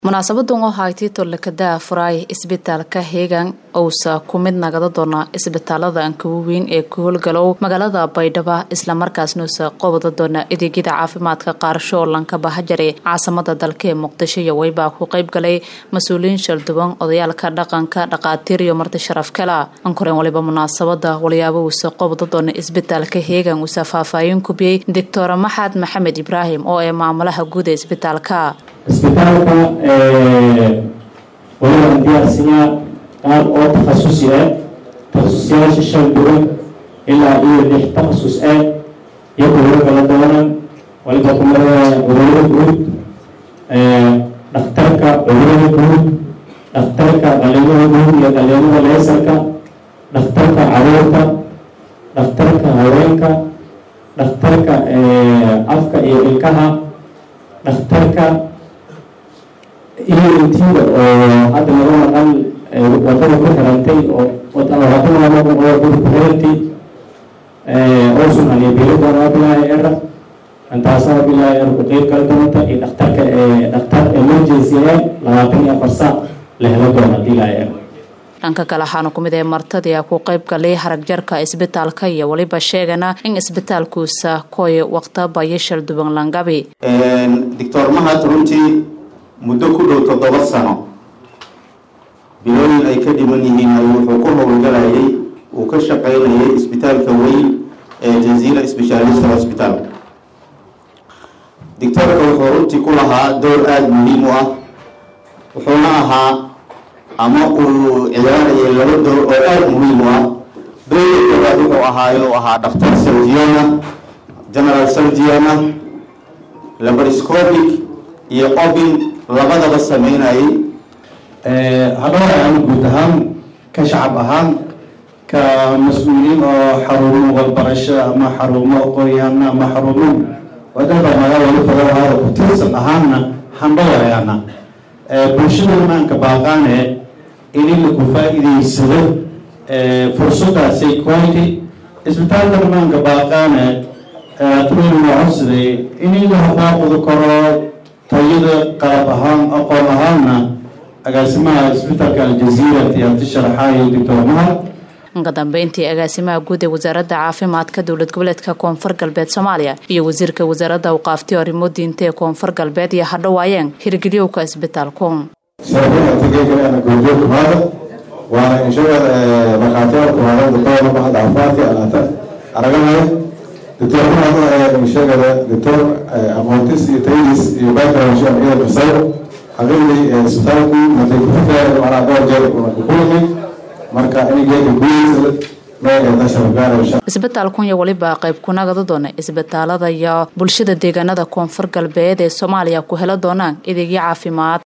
munaasabadan oo haagtay tolakadaa furaay isbitaalka heegan ousa ku mid nagada doona isbitaalada ankawa weyn ee ku howlgalow magaalada baydhabo islamarkaasnuusa qobada doona adeegyada caafimaadka qaarasho oo lanka bahajare caasimada dalka ee muqdisho iyo weybaa ku qayb galay mas-uuliyiin shalduwan odayaalka dhaqanka dhaqaatiir iyo marti sharaf kala ankoreen waliba munaasabada walyaabo uusa qobada doona isbitaalka heegan uusa faahfaahin kubiyey doctor maxad maxamed ibraahim oo ee maamulaha guud ee isbitaalka isbitaalka waliban diyaarsiyaa qaar oo takhasusi ah takhasusiyaasha shan duwan ilaa iyo lix takhasus ah iyo kuwaro kala doonan waliba kumarada cudurada guud dhakhtarka cudurada guud dhakhtarka dhalinyada guud iyo dhalinyada leesarka dhakhtarka caruurta dhakhtarka haweenka dhakhtarka afka iyo ilkaha dhakhtarka iyo intiida oo hadda laga maqan wadada ku xirantay oo wadada ku xirantay oo soomaaliya beeladoona bilaahi era intaasaa bilaahi er ku qeyb kala doonta iyo dhakhtarka dhakhtar emergency ah labaatan iyo afar saac la helo doona bilaahi er dhanka kale waxaana kumid ee martadii ku qayb galay haragjarka isbitaalka iyo weliba sheegana in isbitaalkuusa koy waqtaba iyo shalduban langabi doctor mahad runtii muddo ku dhow toddoba sano bilooyin ay ka dhiman yihiin ayuu wuxuu ku howlgalayay uu ka shaqaynayay isbitaalka weyn ee jaziira specialist hospital doctorka wuxuu runtii ku lahaa door aada muhiim u ah wuxuuna ahaa ama uu ciyaarayay laba door oo aada muhiim u ah doorka koowaad wuxuu ahaa inuu ahaa dhakhtar surgiana general surgiana labariscopic iyo obin labadaba sameynayay hadhowr aan guud ahaan ka shacab ahaan ka mas-uuliyiin oo xarumo walbarasho ama xarumo qoryahana ama xarumo wadada magaalada fadalahaada ku tirsan ahaanna handhawayaana bulshada maanka baaqaane ini lagu faa-iideysado fursadaasay quality isbitaalka maanka baaqaane training codsaday ini la habaaqudi karo tayada qalab ahaan aqoon ahaanna agaasimaha isbitaalka aljaziira tiyaabti sharaxaayo doctor mahad ka dambeyntii agaasimaha guud ee wasaaradda caafimaadka dowlad goboleedka koonfur galbeed soomaaliya iyo wasiirka wasaaradda awqaafti arrimo diinta ee koonfur galbeed iyo hadhowaayeen hirgeliyowka isbitaalku waana inshaga markhaatiyaal kuhaadan doctor mahad caafimaadka alaata araganayo doctor mahad inshagada doctor aqoontis iyo tayis iyo background iyada bisayo xaqiiqdii isbitaalku matay ku fikiraya macnaa dhowr jeer ku kulmay marka inigeeka gudihiisa isbitaalkun iyo weliba qayb kunagada doona isbitaalada iyo bulshada deegaanada koonfur galbeed ee soomaaliya ku helo doonaan adeegyo caafimaad